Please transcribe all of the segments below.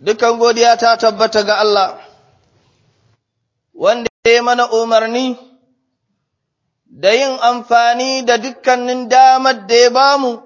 dukan godiya ta tabbata ga Allah, wanda ya mana umarni da yin amfani da dukkanin damar da ya bamu,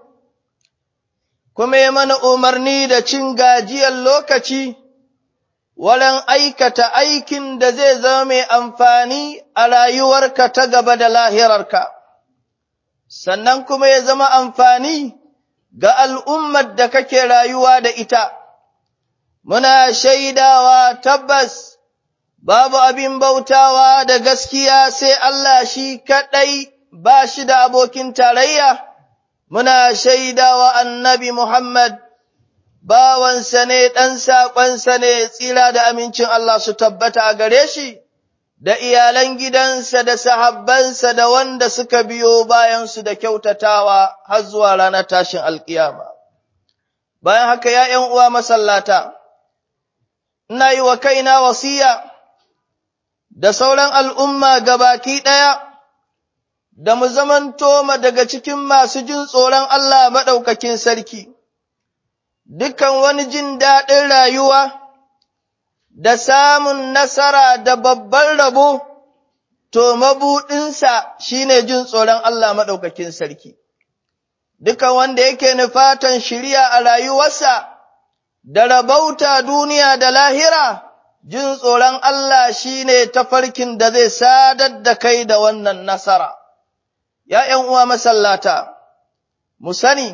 kuma ya mana umarni da cin gajiyar lokaci, walan aikata aikin da zai zama mai amfani a rayuwarka ta gaba da lahirarka, sannan kuma ya zama amfani ga al'ummar da kake rayuwa da ita. muna shaidawa tabbas babu abin bautawa da gaskiya sai Allah shi kaɗai ba shi da abokin tarayya, muna shaidawa annabi Muhammad bawansa ne ɗan saƙonsa ne tsira da amincin Allah su tabbata a gare shi, da iyalan gidansa da sahabbansa da wanda suka biyo bayansu da kyautatawa har zuwa ranar tashin alƙiyama. Bayan haka ya uwa masallata. ina yi wa kaina wasiya da sauran al'umma gabaki ɗaya, da mu zamanto ma daga cikin masu jin tsoron Allah maɗaukakin sarki, dukan wani jin daɗin rayuwa da samun nasara da babban rabo, to mabuɗinsa shi ne jin tsoron Allah maɗaukakin sarki. Dukan wanda yake nufatan shirya a rayuwarsa, da rabauta duniya da lahira, jin tsoron Allah shi ne tafarkin da zai sadar da kai da wannan nasara. ’Ya'yan uwa masallata, mu sani,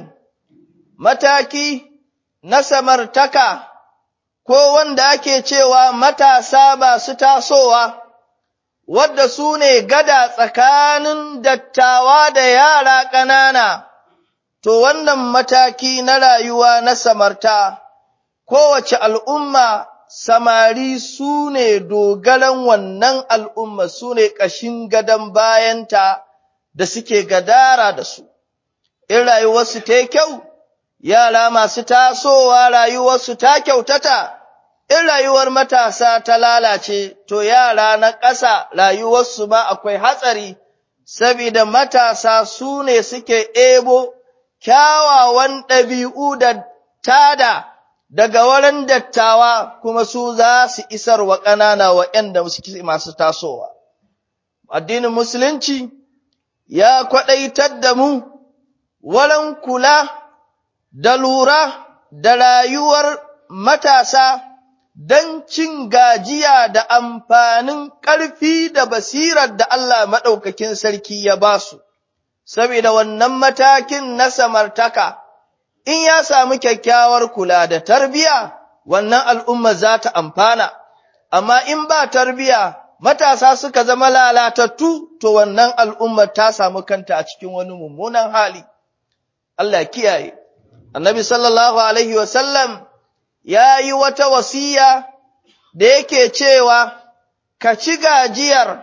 mataki na samartaka ko wanda ake cewa matasa ba su tasowa, wadda su ne gada tsakanin dattawa da yara ƙanana, to wannan mataki na rayuwa na samarta. kowace al'umma samari su ne dogaran wannan al'umma su ne ƙashin gadon bayanta da suke gadara da su, in rayuwarsu ta kyau, yara masu tasowa rayuwarsu ta kyautata, in rayuwar matasa ta lalace, to yara na ƙasa rayuwarsu ba akwai hatsari, sabida matasa su ne suke ebo kyawawan ɗabi'u da tada. daga wurin dattawa kuma su za su isar wa ƙanana waɗanda suke masu tasowa. Addinin Musulunci ya kwaɗaitar da mu wurin kula da lura da rayuwar matasa don cin gajiya da amfanin ƙarfi da basirar da Allah maɗaukakin sarki ya ba su, saboda wannan matakin na samartaka. in ya samu kyakkyawar kula da tarbiya, wannan al'umma za ta amfana, amma in ba tarbiya matasa suka zama lalatattu, to wannan al'umma ta samu kanta a cikin wani mummunan hali. Allah kiyaye, annabi sallallahu Alaihi wasallam ya yi wata wasiya da yake cewa, Ka ci gajiyar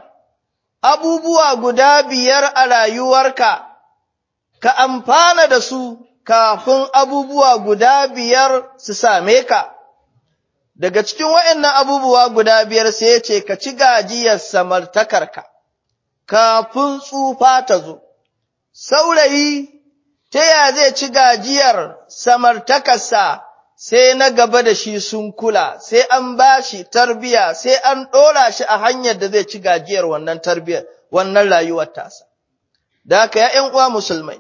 abubuwa guda biyar a rayuwarka, ka amfana da su kafin abubuwa guda biyar su same ka. Daga cikin waɗannan abubuwa guda biyar sai ya ce, Ka ci gajiyar samartakarka, kafin tsufa ta zo. Saurayi, ta ya zai ci gajiyar samartakarsa sai na gaba da shi sun kula, sai an ba shi tarbiya, sai an ɗora shi a hanyar da zai ci gajiyar wannan tarbiyar, wannan rayuwar tasa. Da haka ya uwa musulmai.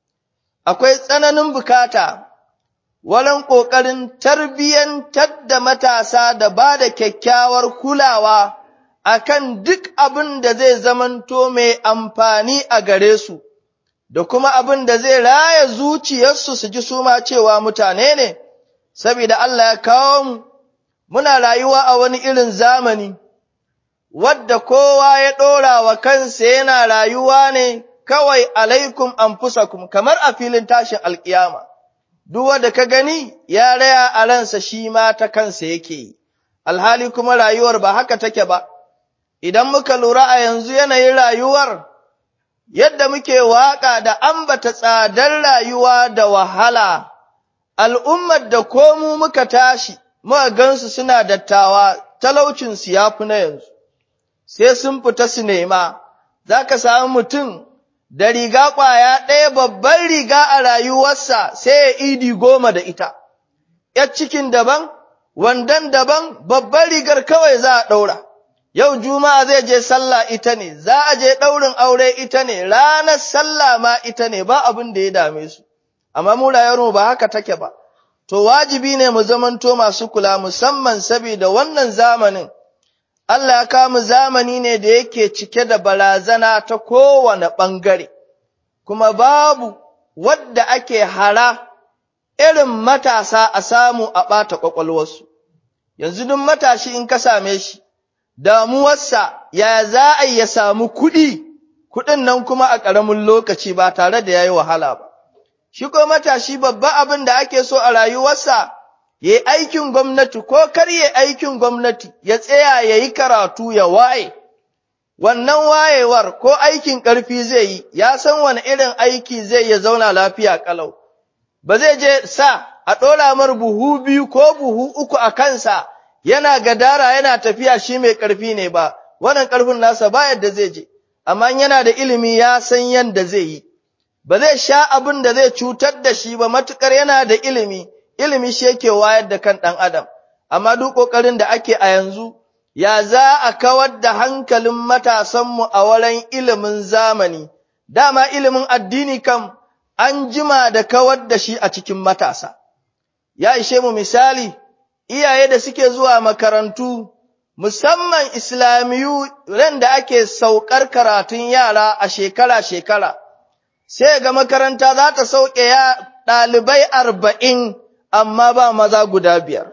akwai tsananin bukata walan ƙoƙarin tarbiyyantar da matasa da ba da kyakkyawar kulawa akan duk abin da zai zamanto mai amfani a gare su, da kuma abin da zai raya zuciyarsu su ji suma cewa mutane ne, saboda Allah ya kawo mu, muna rayuwa a wani irin zamani, wadda kowa ya ɗora wa kansa yana rayuwa ne kawai alaikum anfusakum kamar a filin tashin alkiyama duk wanda ka gani ya raya a ransa shi ma ta kansa yake yi alhali kuma rayuwar ba haka take ba idan muka lura a yanzu yanayin rayuwar yadda muke waka da ambata tsadar rayuwa da wahala al'ummar da komu muka tashi muka gansu suna dattawa talaucinsu ya fi na yanzu sai sun fita su nema za ka samu mutum da riga ƙwaya ɗaya babban riga a rayuwarsa sai ya idi goma da ita, ‘yar cikin daban, wandan daban babbar rigar kawai za a ɗaura. Yau Juma'a zai je sallah ita ne, za a je ɗaurin aure ita ne, ranar sallah ma ita ne, ba abin da ya dame su. Amma mu rayuwarmu ba haka take ba. To wajibi ne mu zamanto masu kula musamman saboda wannan zamanin. Allah ya kamu zamani ne da yake cike da barazana ta kowane ɓangare, kuma babu wadda ake hara irin matasa a samu a ɓata ƙwaƙwalwarsu. Yanzu duk matashi in ka same shi, damuwarsa ya za a ya samu kuɗi, kuɗin nan kuma a ƙaramin lokaci ba tare da ya yi wahala ba. Shi ko matashi babba abin da ake so a rayuwarsa, ya yi aikin gwamnati ko kar ya aikin gwamnati, ya tsaya ya yi karatu ya waye. Wannan wayewar ko aikin ƙarfi zai yi, ya san wani irin aiki zai ya zauna lafiya ƙalau. Ba zai je sa a ɗora mar buhu biyu ko buhu uku a kansa, yana gadara yana tafiya shi mai ƙarfi ne ba, wannan ƙarfin nasa ba yadda zai je, amma yana da ilimi ya san yadda zai yi. Ba zai sha abin da zai cutar da shi ba matuƙar yana da ilimi, ilimi shi yake wayar da kan ɗan adam, amma duk ƙoƙarin da ake a yanzu, ya za a kawar da hankalin matasanmu a wurin ilimin zamani, dama ilimin addini kam an jima da kawar da shi a cikin matasa. Ya ishe mu misali, iyaye da suke zuwa makarantu, musamman Islamiyu ran da ake saukar karatun yara a shekara-shekara, sai ga makaranta za ta sauke ya ɗalibai arba'in, amma ba maza guda biyar.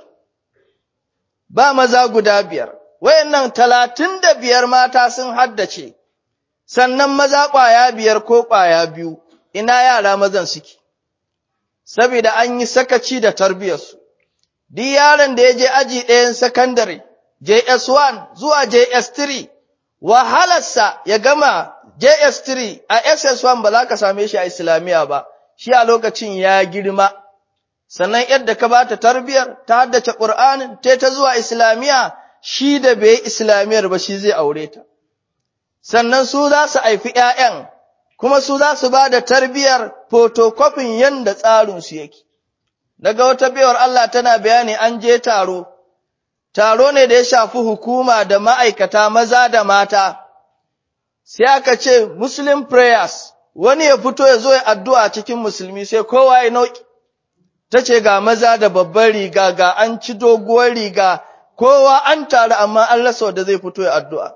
Ba maza guda biyar. wayannan talatin da biyar mata sun haddace, sannan maza ƙwaya biyar ko ƙwaya biyu, ina yara mazan suke, saboda an yi sakaci da tarbiyarsu. Duk yaron da ya je aji ɗayan sakandare, JS1 zuwa JS3, wahalarsa ya gama JS3 a SS1 ba za ka same shi a Islamiyya ba, shi a lokacin ya girma. Sannan yadda ka ba ta tarbiyar, ta haddace ƙur'anin, ta ta zuwa Islamiyya, shi da bai islamiyar ba shi zai aure ta. Sannan su za su haifi ‘ya'yan, kuma su za su ba da tarbiyar fotokofin yadda tsarinsu yake. Daga wata biyar Allah tana bayani an je taro, taro ne da ya shafi hukuma da ma'aikata maza da mata, sai aka ce Muslim prayers, wani ya fito ya zo ya addu'a cikin musulmi sai kowa ya nauki. Ta ce ga maza da babban riga ga an ci doguwar riga kowa an taru amma an rasa wanda zai fito ya addu'a.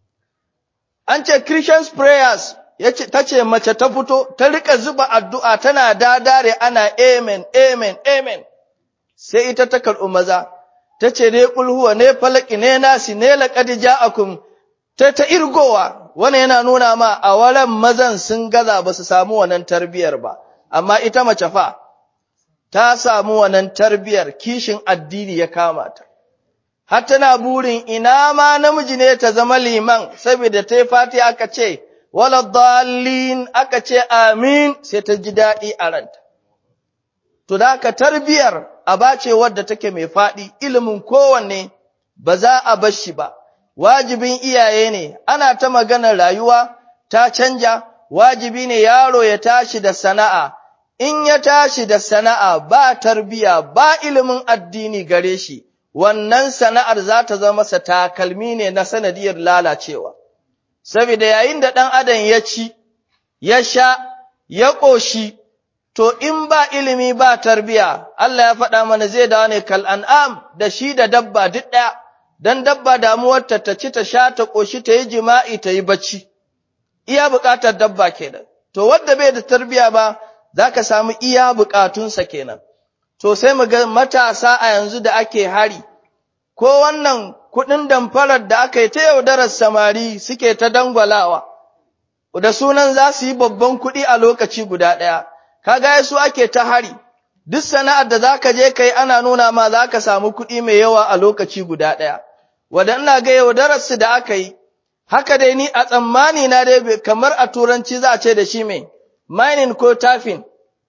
An ce Christians prayers ta ce mace ta fito ta rika zuba addu'a tana dadare ana amen, amen, amen, sai ita ta karɓi maza, ta ce ne ƙulhuwa, ne falaki, ne nasi, ne laƙadi ja'akum, ta ta irgowa, wani yana nuna ma a waran mazan sun gaza ba su samu wannan tarbiyar ba, amma ita mace fa, ta samu wannan tarbiyar kishin addini ya kama ta. har tana burin ina ma namiji ne ta zama liman, saboda ta yi fati aka ce, wala dalin aka ce amin sai ta ji daɗi a ranta. To da ka tarbiyar aba ce wadda take mai faɗi, ilimin kowanne ba za a bar shi ba, wajibin iyaye ne, ana ta maganar rayuwa ta canja, wajibi ne yaro ya tashi da sana'a, in ya tashi da sana'a ba tarbiya ba ilimin addini gare shi. wannan sana'ar za ta zama masa takalmi ne na sanadiyar lalacewa. Saboda yayin da ɗan adam ya ci, ya sha, ya ƙoshi, to in ba ilimi ba tarbiya, Allah ya faɗa mana zai dawo ne kal an'am da shi da dabba duk ɗaya, don dabba damuwarta ta ci ta sha ta ƙoshi ta yi jima'i ta yi bacci. Iya buƙatar dabba kenan. To wadda bai da tarbiya ba, za ka samu iya buƙatunsa kenan. To sai mu ga matasa a yanzu da ake hari, ko wannan kuɗin damfarar da aka yi ta yaudarar samari suke ta dangwalawa, da sunan za su yi babban kuɗi a lokaci guda ɗaya, kaga su ake ta hari, duk sana'ar da za ka je kai ana nuna ma za ka samu kuɗi mai yawa a lokaci guda ɗaya, wadda ina ga yaudararsu da aka yi, haka dai ni a tsammani na dai kamar a turanci za a ce da shi mai, mining ko tafin.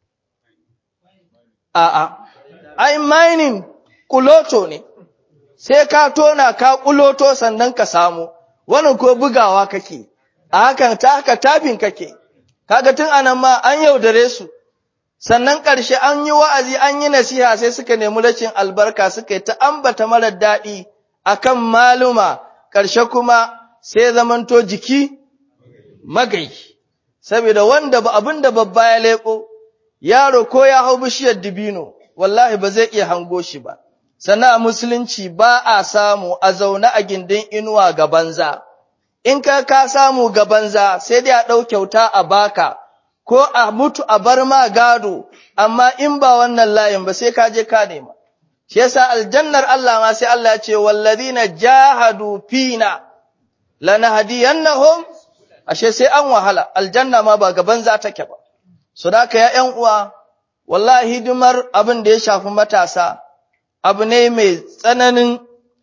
A'a, ai mining kuloto ne, sai ka tona ka kuloto sannan ka samu, wannan ko bugawa kake, a hakan ta haka tafin kake, kaga tun anan ma an yaudare su, sannan ƙarshe an yi wa'azi an yi nasiha sai suka nemi rashin albarka suka yi ta ambata marar daɗi a kan maluma, ƙarshe kuma sai zamanto jiki magai, saboda wanda ba abin da babba ya leƙo, yaro ko ya hau bishiyar dibino, wallahi ba zai iya hango shi ba. Sannan a musulunci ba a samu a zaune a gindin inuwa ga banza, in ka ka samu ga banza sai dai a ɗau kyauta a baka. ko a mutu a bar ma gado, amma in ba wannan layin ba sai ka je ka nema. Shi yasa aljannar Allah ma sai Allah ce, Wallazina jahadu fina, lanahdiyannahum ashe sai an wahala, aljanna ma ba gaban za take ba. Su da ya ’yan uwa, wallahi hidimar abin da ya shafi matasa, abu ne mai tsananin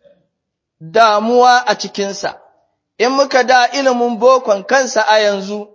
damuwa a cikinsa, in muka da ilimin bokon kansa a yanzu,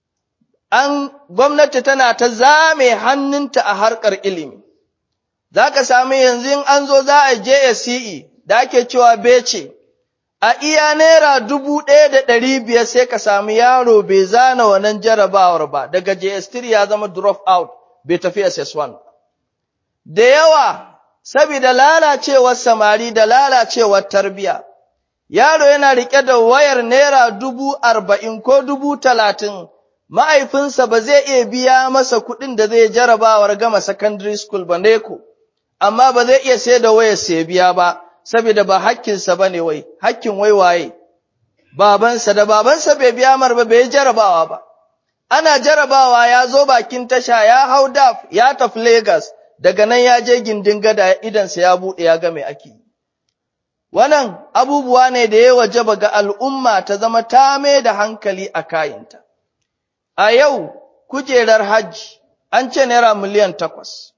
an gwamnati tana ta zame hannunta a harkar ilimi. Za ka sami yanzu in an zo za a je SCE da ake cewa bece, a iya naira dubu ɗaya da ɗari biyar sai ka sami yaro bai zana wannan jarabawar ba, daga JS3 ya zama drop out bai tafi SS1. Da yawa, saboda lalacewar samari da lalacewar tarbiya, yaro yana riƙe da wayar naira dubu arba'in ko dubu talatin ma'aifinsa ba zai iya biya masa kuɗin da zai jarabawar gama secondary school ba neko, amma ba zai iya sai da wayar sai biya ba, saboda ba hakkinsa ba ne wai, hakkin wai waye, babansa da babansa bai biya mar ba bai jarabawa ba. Ana jarabawa ya zo bakin tasha ya hau daf ya tafi Legas, daga nan ya je gindin gada idansa ya buɗe ya ga mai ake yi. Wannan abubuwa ne da ya wajaba ga al'umma ta zama ta mai da hankali a kayanta. A yau, kujerar hajji an ce Naira miliyan takwas,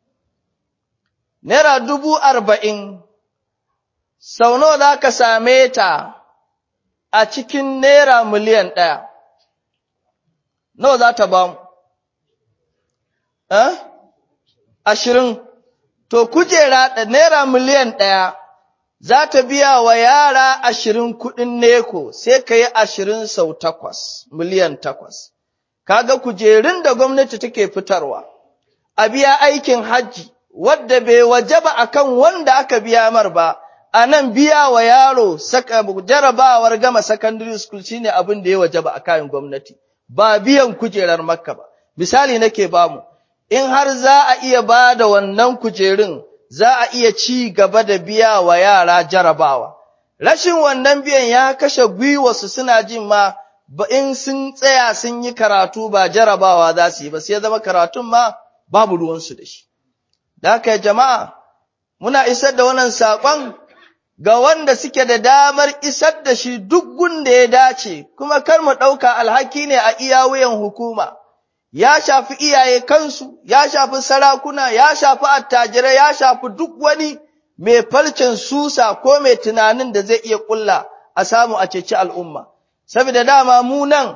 Naira dubu arba'in, sau nawa za ka same ta a cikin Naira miliyan ɗaya, nawa za ta ba mu? Eh? Ashirin, to kujera da Naira miliyan ɗaya za ta biya wa yara ashirin kuɗin neko sai ka yi ashirin sau takwas, miliyan takwas. kaga kujerun da gwamnati take fitarwa a biya aikin hajji wadda bai wajaba akan wanda aka biya mar ba a nan biya wa yaro saka jarabawar gama secondary school shine abin da ya wajaba a kayan gwamnati ba biyan kujerar makka ba misali nake bamu in har za a iya ba da wannan kujerun za a iya ci gaba da biya wa yara jarabawa rashin wannan biyan ya kashe gwiwarsu suna jin ma ba in sun tsaya sun yi karatu ba jarabawa za su yi ba sai zama karatun ma babu ruwansu da shi. Da haka jama'a, muna isar da wannan saƙon ga wanda suke da damar isar da shi duk gunda ya dace, kuma kar mu ɗauka alhaki ne a iya wuyan hukuma, ya shafi iyaye kansu, ya shafi sarakuna, ya shafi attajirai, ya shafi duk wani mai falcin susa ko mai tunanin da zai iya ƙulla a samu a ceci al'umma. saboda dama mu nan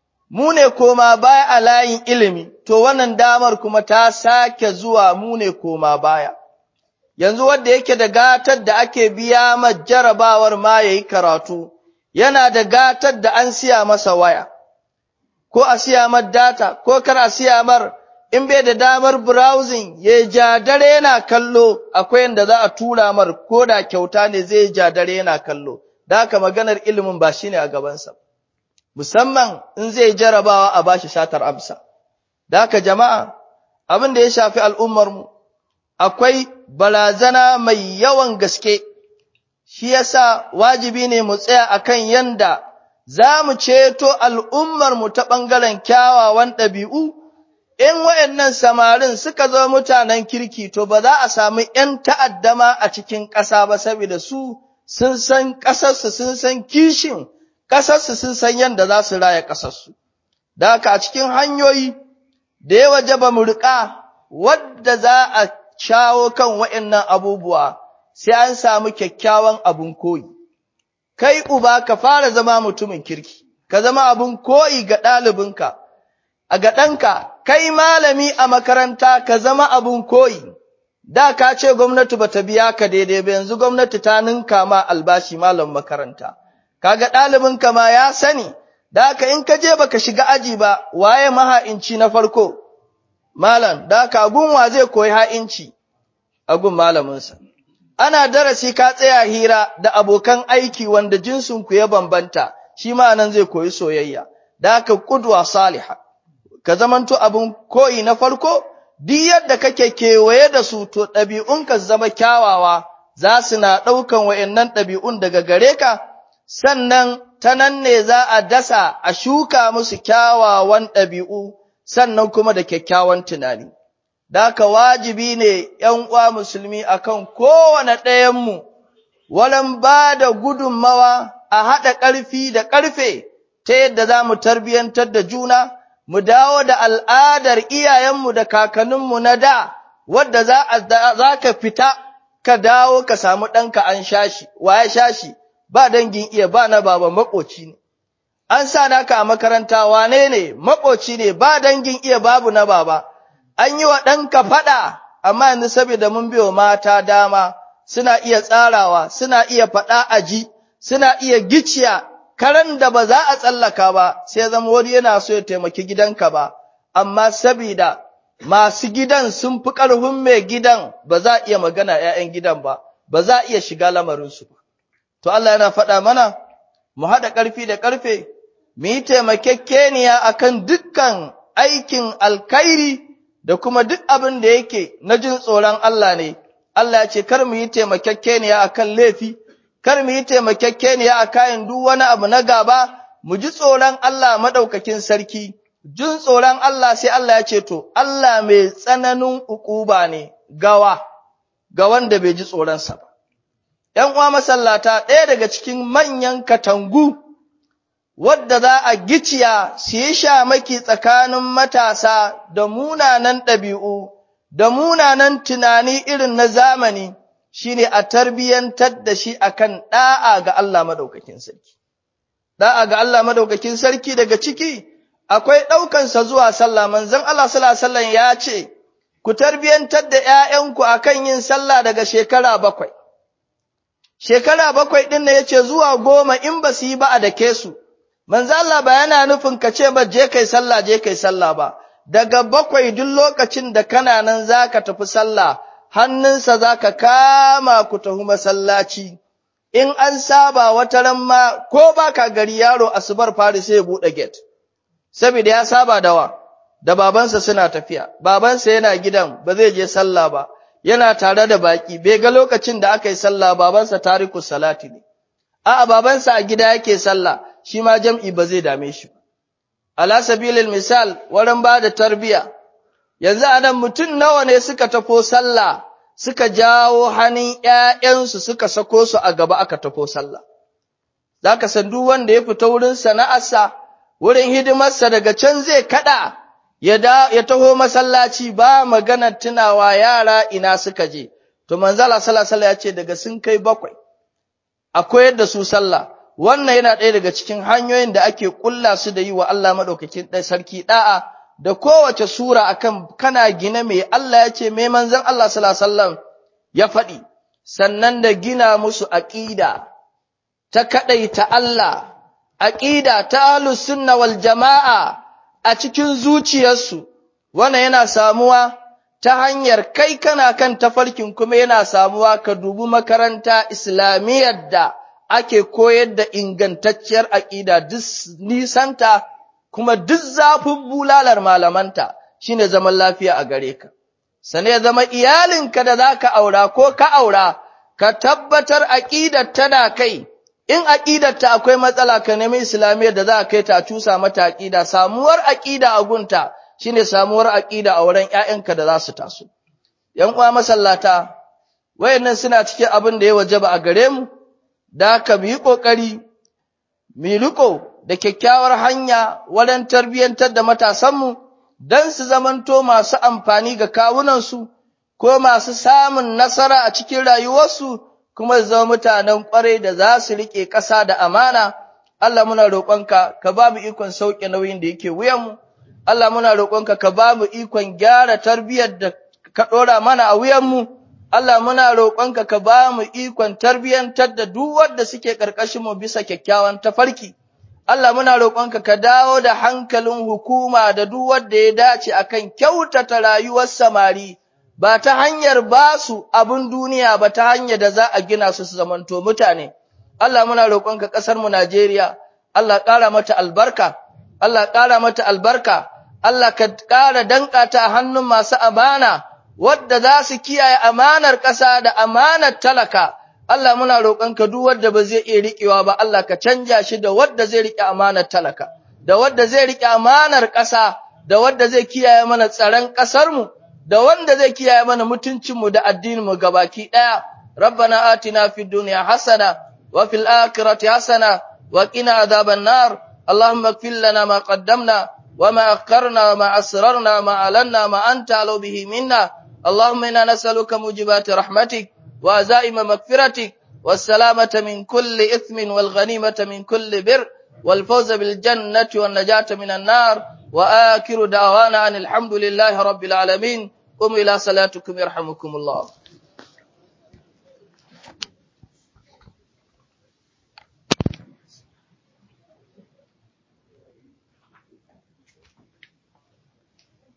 mu ne koma baya a layin ilimi to wannan damar kuma ta sake zuwa mu ne koma baya yanzu wanda yake da gatar da ake biya ma jarabawar ma yayi karatu yana da gatar da an siya masa waya ko a siya mar data ko kar a siya mar in bai da damar browsing ya ja dare yana kallo akwai yanda za a tura mar ko da kyauta ne zai ja dare yana kallo da haka maganar ilimin ba shine a gabansa musamman in zai jarabawa a bashi shatar amsa da haka jama'a abin da ya shafi al'ummarmu akwai balazana mai yawan gaske shi yasa wajibi ne mu tsaya akan yanda za mu ceto al'ummarmu ta ɓangaren kyawawan ɗabi'u in wayannan samarin suka zo mutanen kirki to ba za a samu ‘yan ta'addama a cikin ƙasa ba saboda su sun san ƙasarsu sun san kishin ƙasarsu sun san yadda za su raya ƙasarsu. Da haka a cikin hanyoyi da ya waje ba mu riƙa wadda za a shawo kan waɗannan abubuwa sai an samu kyakkyawan abin koyi. Kai uba ka fara zama mutumin kirki, ka zama abin koyi ga ɗalibinka, a ga ɗanka, kai malami a makaranta ka zama abin koyi. Da ka ce gwamnati bata biya ka daidai ba yanzu gwamnati ta ninka ma albashi malam makaranta. Kaga ɗalibinka ma ya sani, da haka in ka je baka shiga aji ba, waye maha'inci na farko? malam da ka gunwa zai koyi ha'inci a gun malaminsa ana darasi ka tsaya hira da abokan aiki wanda jinsinku ya bambanta shi ma nan zai koyi soyayya da ka kudwa saliha ka zamanto abin koyi na farko duk yadda kake kewaye da su to ɗabi'unka zama kyawawa za su na ɗaukan wa'yannan ɗabi'un daga gare ka sannan ta nan ne za a dasa a shuka musu kyawawan ɗabi'u sannan kuma da kyakkyawan tunani. Daka wajibi ne ‘yan uwa musulmi akan kowane ɗayanmu, walan ba da gudunmawa a haɗa ƙarfi da ƙarfe ta yadda za mu tarbiyyantar da juna, mu dawo da al'adar iyayenmu da kakanninmu na da, wadda za ka fita ka dawo ka samu ɗanka an shashi, wa ya shashi, ba dangin iya ba na baba maƙoci ne. An sa naka a makaranta wane ne, maƙoci ne, ba dangin iya babu na baba. An yi wa ɗanka faɗa, amma yanzu saboda mun biyo mata dama, suna iya tsarawa, suna iya faɗa a ji, suna iya giciya, karen da ba za a tsallaka ba, sai zama wani yana so ya taimaki gidanka ba, amma sabida masu gidan sun fi ƙarfin mai gidan ba za a iya magana ‘ya'yan gidan ba, ba za a iya shiga lamarinsu ba. To Allah yana faɗa mana, mu haɗa ƙarfi da ƙarfe, mu yi taimakekeniya a kan dukkan aikin alkairi da kuma duk abin da yake na jin tsoron Allah ne. Allah ya ce, kar mu yi taimakekeniya a kan laifi, kar mu yi taimakekeniya a kayan duk wani abu na gaba, mu ji tsoron Allah maɗaukakin sarki. Jin tsoron Allah sai Allah ya ce, To, Allah mai tsananin ukuba ne gawa, ga wanda bai ji tsoronsa ba. ‘yan uwa masallata ɗaya daga cikin manyan katangu wadda za a giciya su yi shamaki tsakanin matasa da munanan ɗabi'u da munanan tunani irin na zamani shine a tarbiyyantar da shi akan ɗa'a ga Allah madaukakin sarki. Ɗa'a ga Allah madaukakin sarki daga ciki akwai ɗaukansa zuwa sallah manzon Allah sallallahu ya ce, Ku tarbiyyantar da ‘ya'yanku akan yin sallah daga shekara bakwai. shekara bakwai ɗin ne ya ce zuwa goma in ba su yi ba a dake su, manzo Allah ba yana nufin ka ce ba je kai sallah je kai sallah ba, daga bakwai duk lokacin da kana nan za ka tafi sallah, hannunsa za ka kama ku tafi masallaci, in an saba wata ran ma ko ba ka gari yaro asubar fari sai ya buɗe gate, saboda ya saba da wa, da babansa suna tafiya, babansa yana gidan ba zai je sallah ba. yana tare da baki bai ga lokacin da aka yi sallah babansa tariku salati ne a'a babansa a gida yake sallah shi ma jam'i ba zai dame shi ba ala sabilil misal wurin ba da tarbiya yanzu anan mutum nawa ne suka tafo sallah suka jawo hannun ƴaƴansu suka sako su a gaba aka tafo sallah zaka san duk wanda ya fita wurin sana'arsa wurin hidimarsa daga can zai kada ya taho masallaci ba maganar tunawa yara ina suka je, to manzala salasala ya ce daga sun kai bakwai, a koyar da su sallah, wannan yana ɗaya daga cikin hanyoyin da ake ƙulla su da yi wa Allah maɗaukakin ɗai sarki ɗa'a da kowace sura akan kana gina mai Allah ya ce mai manzan Allah salasallam ya faɗi, sannan da gina musu aƙida ta kaɗaita Allah, aƙida ta ahlus sunna wal jama'a a cikin zuciyarsu, wannan yana samuwa ta hanyar kai kana kan tafarkin kuma yana samuwa ka dubi makaranta islamiyyar da ake koyar da ingantacciyar aƙida duk nisanta kuma duk zafin bulalar malamanta shine zaman lafiya a gare ka. Sane ya zama iyalinka da za ka aura ko ka aura, ka tabbatar aƙidar tana kai, in aƙidarta akwai matsala ka nemi islamiyyar da za a kai ta cusa mata aƙida samuwar aƙida a gunta shine samuwar aƙida a wurin ƴaƴanka da za su taso ƴan uwa masallata wayannan suna cikin abin da ya wajaba a gare mu da ka mu yi ƙoƙari mu riko da kyakkyawar hanya wurin tarbiyyantar da matasanmu don su zamanto masu amfani ga kawunansu ko masu samun nasara a cikin rayuwarsu kuma zama mutanen ƙwarai da za su riƙe ƙasa da amana, Allah muna roƙonka ka ba mu ikon sauƙe nauyin da yake wuyanmu, Allah muna roƙonka ka ba mu ikon gyara tarbiyyar da ka ɗora mana a wuyanmu, Allah muna roƙonka ka ba mu ikon tarbiyyantar da duk wanda suke ƙarƙashinmu bisa kyakkyawan tafarki. Allah muna roƙonka ka dawo da hankalin hukuma da duk wanda ya dace akan kyautata rayuwar samari ba ta hanyar ba su abin duniya ba ta hanyar da za a gina su su zamanto mutane. Allah muna roƙonka ƙasar mu Najeriya, Allah ƙara mata albarka, Allah ƙara mata albarka, Allah ka ƙara danƙa ta hannun masu amana wadda za su kiyaye amanar ƙasa da amanar talaka. Allah muna roƙonka duk wanda ba zai iya riƙewa ba Allah ka canja shi da wanda zai riƙe amanar talaka da wanda zai riƙe amanar ƙasa da wanda zai kiyaye mana tsaron ƙasar mu da wanda zai kiyaye mana mutuncin mu da addinin mu gabaki ɗaya rabbana atina fid dunya hasana wa fil akhirati hasana wa qina adhaban nar اللهم اغفر لنا ما قدمنا وما أخرنا وما أسررنا وما أعلنا ما أنت علو به منا اللهم إنا نسألك موجبات رحمتك وعزائم مغفرتك والسلامة من كل إثم والغنيمة من كل بر والفوز بالجنة والنجاة من النار وآخر دعوانا أن الحمد لله رب العالمين قم إلى صلاتكم يرحمكم الله